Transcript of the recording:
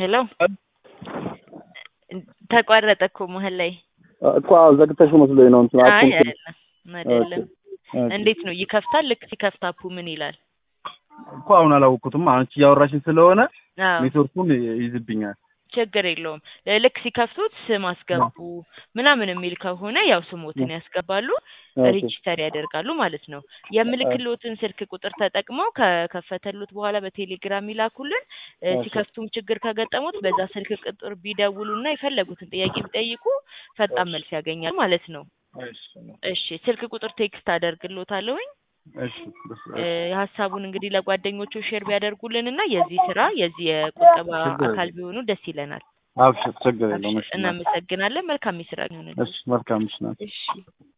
ሄሎ ተቋረጠ እኮ መሀል ላይ። እኮ አዎ፣ ዘግተሽው መስሎኝ ነው እንትን አይ አልኩኝ። አይደለም አይደለም። ኦኬ። እንዴት ነው ይከፍታል? ልክ ሲከፍት አፑ ምን ይላል? እኮ አሁን አላወቅኩትም። አንቺ እያወራሽኝ ስለሆነ አዎ ኔትወርኩን ይይዝብኛል። ችግር የለውም። ልክ ሲከፍቱት ስም አስገቡ ምናምን የሚል ከሆነ ያው ስሞትን ያስገባሉ፣ ኦኬ። ሬጂስተር ያደርጋሉ ማለት ነው። የምልክሎትን ስልክ ቁጥር ተጠቅመው ከከፈተሉት በኋላ በቴሌግራም ይላኩልን። እ፣ ኦኬ። ሲከፍቱም ችግር ከገጠሙት በዛ ስልክ ቁጥር ቢደውሉና የፈለጉትን ጥያቄ ቢጠይቁ ፈጣን መልስ ያገኛሉ ማለት ነው። እሺ እሺ ስልክ ቁጥር ቴክስት አደርግሎታለሁኝ። እሺ ደስ እ፣ ሀሳቡን እንግዲህ ለጓደኞቹ ሼር ቢያደርጉልን እና የዚህ ስራ የዚህ የቁጠባ ችግር አካል ቢሆኑ ደስ ይለናል። አብሽር፣ ችግር የለውም። እሺ እናመሰግናለን። መልካም የስራ ይሁንልን። እሺ መልካም እሺ ናት። እሺ